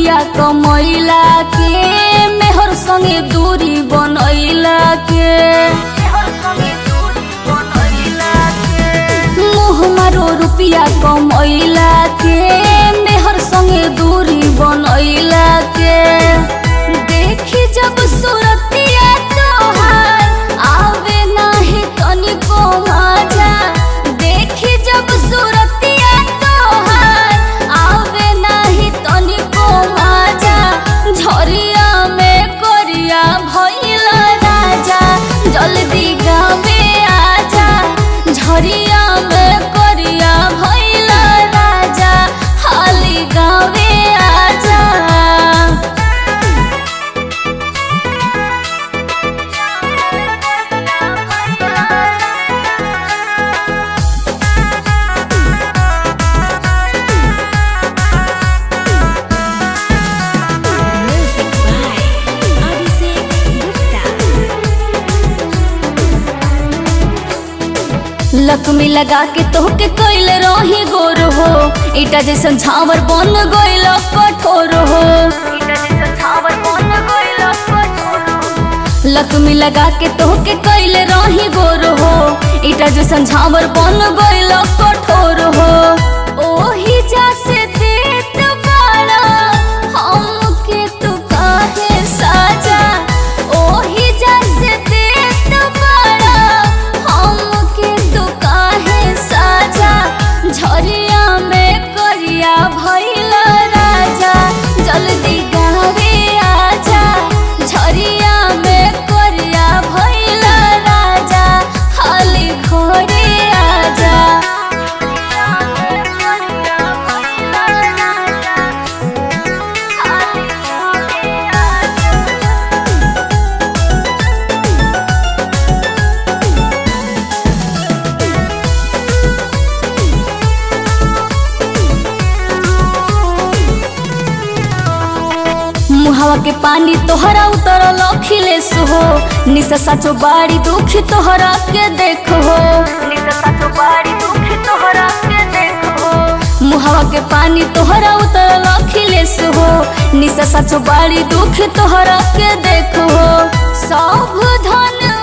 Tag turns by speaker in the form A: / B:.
A: रुपिया कमैला के मेहर संगे दूरी बनैला के मुँह मारो रुपिया कमैला के मेहर संगे दूरी बनैला के देखी जब सूरतिया तोहार आवे नाही तनिको मजा देखी जब सूरतिया तोहार आवे नाही तनिको मजा झरिया में करिया भइल राजा जल्दी गावे आजा झरिया में करिया भइल राजा हाली गावे आजा
B: Music by Abhishek Gupta.
A: Lakshmi लगा के तोहके कैल रही गोर हो ईटा जैसन झावर बन गइल कठोर हो लक्ष्मी लगा के तोहके कैल रही गोर हो ईटा जैसन झावर बन गइल कठोर हो ओही जा से देत बाड़ा हमके तू काहे साजा ओही जा से देत बाड़ा हमके तू काहे साजा झरिया में करिया भइल राजा जल्दी गावे आजा झरिया में करिया भइल राजा हाली घरे आजा मुहावा के पानी तोहरा उतरल अखिलेश हो निशा साचो बाड़ी दुख तोहरा के देखो मुहावा के पानी तोहरा उतरल अखिलेश हो निशा साचो बाड़ी दुख तोहरा के देखो सब धन